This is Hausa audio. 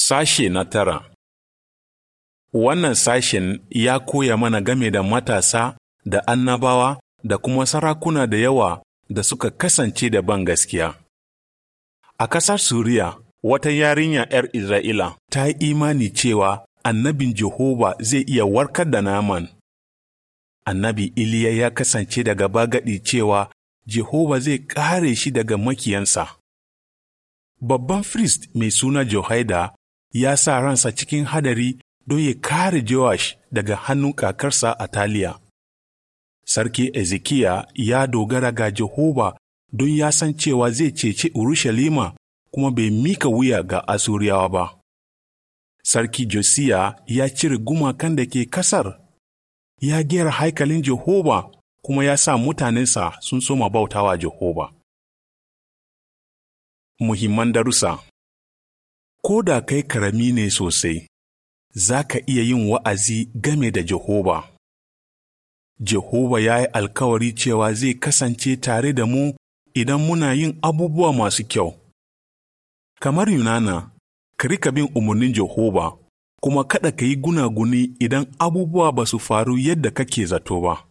Sashe na tara Wannan sashen ya koya mana game da matasa da annabawa da kuma sarakuna da yawa da suka kasance da ban gaskiya. A ƙasar Suriya, wata yarinya ‘yar Isra'ila ta yi imani cewa annabin Jehova zai iya warkar da naman. Annabi Iliya ya kasance daga bagaɗi cewa Jehova zai ƙare shi daga makiyansa. Babban firist mai suna Jehoida ya sa ransa cikin hadari don ya kare Joash daga hannun kakarsa a Taliya. Sarki Ezekiya ya dogara ga Jehova don ya san cewa zai cece Urushalima kuma bai mika wuya ga Asuriyawa ba. Sarki Josiya ya cire gumakan da ke kasar, ya gera haikalin Jehova kuma ya sa mutanensa sun soma bautawa Jehova. Muhimman darussa Ko da kai karami ne sosai, za ka iya yin wa'azi game da Jehova. Jehova ya yi alkawari cewa zai kasance tare da mu idan muna yin abubuwa masu kyau. Kamar Yunana, ka rika bin umarnin Jehova, kuma kada ka yi gunaguni idan abubuwa ba su faru yadda kake zato ba.